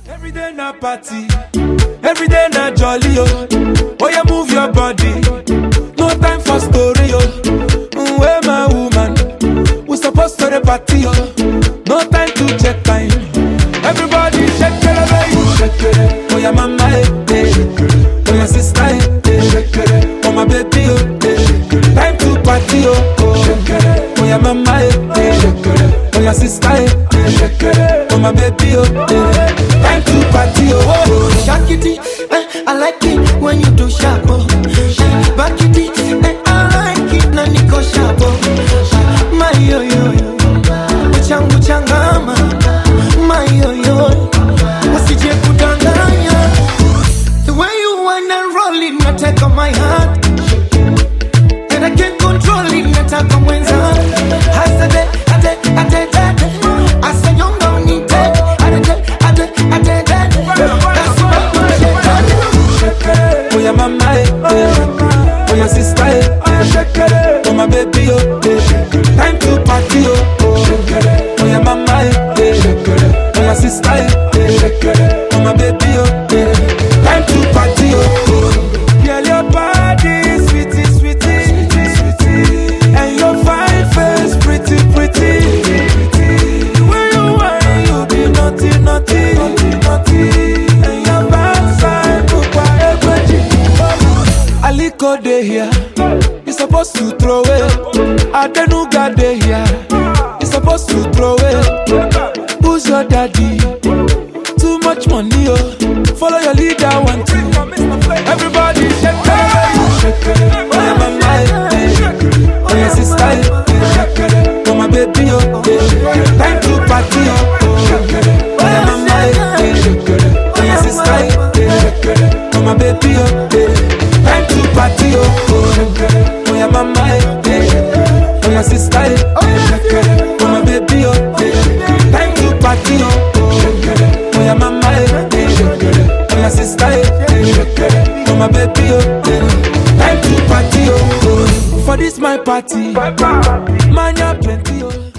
Every day na party, every day na jolly oh. Oh yeah, move your body. No time for story oh. Mm, Where my woman? We supposed to the party oh. No time to check time. Everybody shake it, baby. Shake it. Oh yeah, mama eh, eh. Oh yeah, sister eh, eh. Shake it. Oh my baby oh. Eh. Time to party oh. oh. Shake it. Oh yeah, mama eh, eh. Shake it. Oh yeah, sister eh, eh. Shake it. Oh my baby oh. Eh. Time to party oh. oh. Shakity, eh, I like it when you do sharp. oh. Back it, eh, I like it na niko sharp. oh. My yo yo yo, uchangu changama. My yo yo, usije kudanganya. The way you wanna roll it, nataka my heart. And I can't control it, nataka mwenza. Hasade, ade, ade, ade. Asanyonga unite, ade, ade, ade, ade. That's why I'm shaking. Oh yeah, mama eh, eh. Oh yeah, sister eh, eh. Oh my baby oh, eh. Time to party oh. oh. Oh yeah, mama eh, eh. Oh yeah, sister eh, eh. Oh my baby oh, eh. Time to party oh. oh. Girl, your body sweetie, sweetie, sweetie, and your fine face pretty, pretty. The way you whine, you be naughty, naughty, naughty, and your backside look Aliko dey here, you supposed to throw it. Adenuga dey here, you supposed to throw it. Who's your daddy? Too much money, oh. Follow your leader, one two. Everybody shake it, shake it. Oh yeah, mama, eh, eh. oh yeah, sister, eh, eh. oh my baby, oh. eh. Time to party, oh. oh yeah, mama, eh, eh. oh yeah, sister, eh, eh. oh my baby, oh. eh. Time to party, oh. oh oh yeah, mama, eh, eh. oh yeah, sister, eh, eh. oh my baby, oh. eh. Time to party, oh. oh yeah, mama, eh, eh. oh yeah, sister, eh, eh. oh my baby, oh. eh. Time to party, oh. For this my party, man, you plenty, oh.